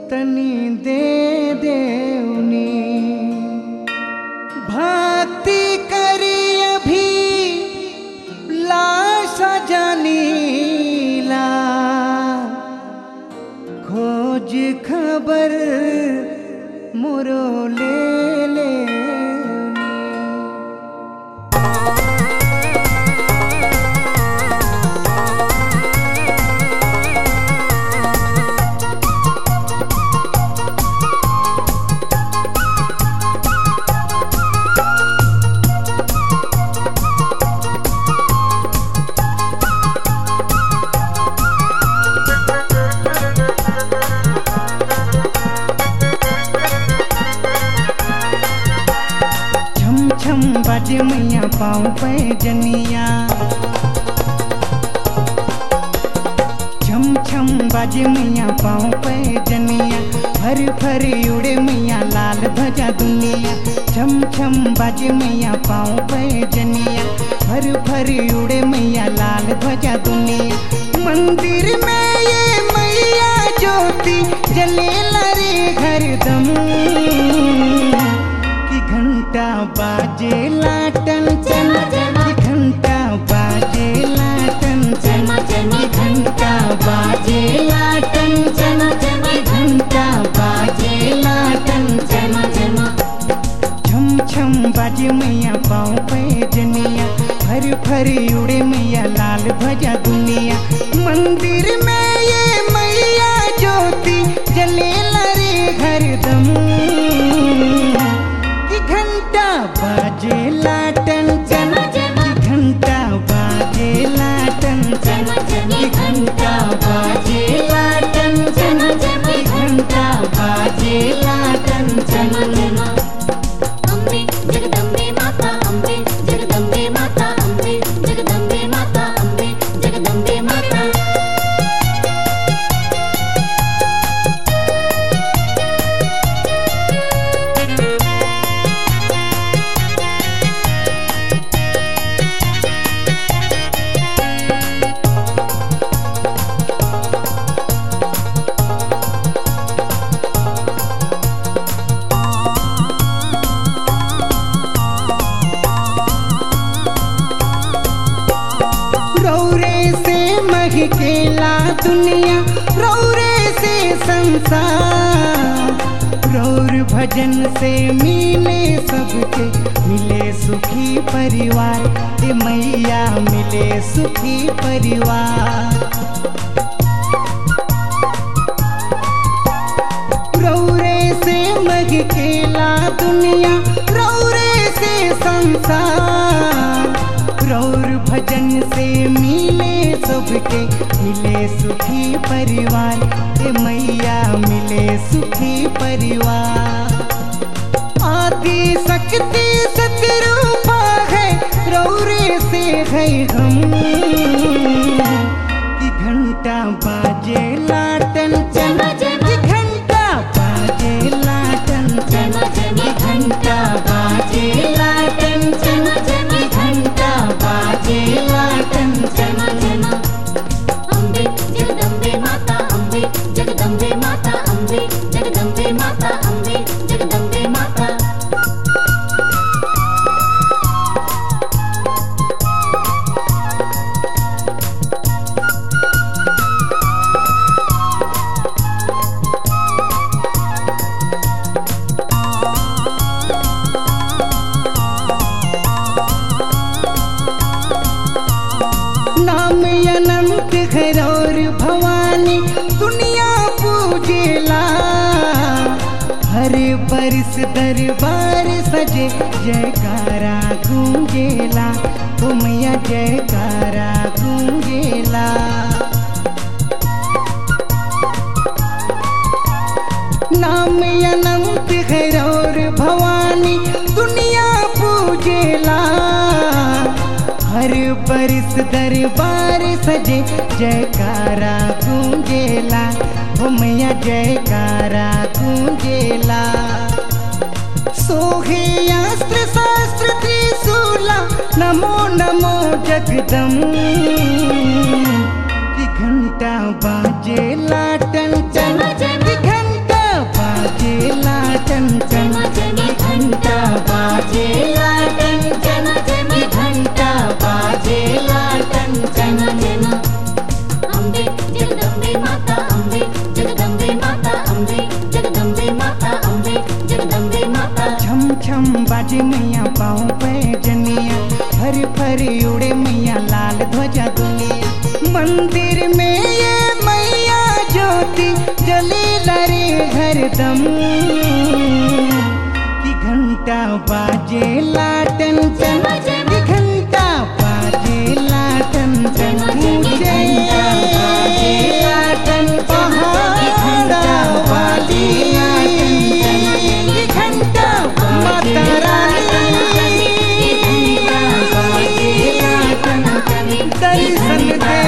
तनी दे देवनी भक्ति करी अभी लाश जानीला खोज खबर मोरो ले ले छम छम बाजे मैया पाँव पे जनिया छम छम बाजे मैया पाँव पे जनिया फर फर उड़े मैया लाल ध्वजा दुनिया छम छम बाजे मैया पाँव पे जनिया फर फर उड़े मैया लाल ध्वजा दुनिया मंदिर में ये मैया ज्योति जले लरे हरदम कि घंटा बाजे लाटन चन कि घंटा बाजे लाटन चन कि घंटा बाजे लाटन चन कि घंटा बाजे लाटन चन छम छम बाजे मैया पाँव पे जनिया फर फर उड़े मैया लाल ध्वजा दुनिया मंदिर में ये मैया ज्योति जले लरे हरदम कि घंटा बाजे लाटन चन कि घंटा बाजे लाटन चन कि घंटा बाजे लाटन चन कि घंटा बाजे लाटन चन अम्बे जगदम्बे माता अम्बे जगदम्बे माता अम्बे जगदम्बे माता अम्बे जगदम्बे माता रौरे से महकेला दुनिया रौरे से संसार रौर भजन से मिले सबके मिले सुखी परिवार ए मैया मिले सुखी परिवार रौरे से महकेला दुनिया रौरे से संसार रौर भजन से मिले सबके मिले सुखी परिवार ए मैया मिले सुखी परिवार आदि शक्ति सतरूपा है रौरे से है हम कि घंटा बाजे लाटन चन कि घंटा बाजे लाटन चन कि घंटा बाजे लाटन चन कि घंटा बाजे लाटन चन अम्बे जगदम्बे माता अम्बे जगदम्बे माता अम्बे जगदम्बे माता अम्बे जगदम्बे माता नाम अनंत घरौर भवानी दुनिया पूजेला हर बरस दरबार सजे जयकारा गूंजेला तुमया जयकारा गूंजेला नाम अनंत घरौर भवानी दुनिया पूजेला हर बरस दरबार सजे जयकारा गूंजेला हो मैया जयकारा गूंजेला सोहे अस्त्र शास्त्र त्रिशूला नमो नमो जगदम कि घंटा बाजे लाटन चन कि घंटा हरदम कि घंटा बाजे लाटन चन कि घंटा बाजे लाटन चन ऊंचे बाजे लाटन पहाड़ा वाली कि घंटा माता रानी दर्शन दे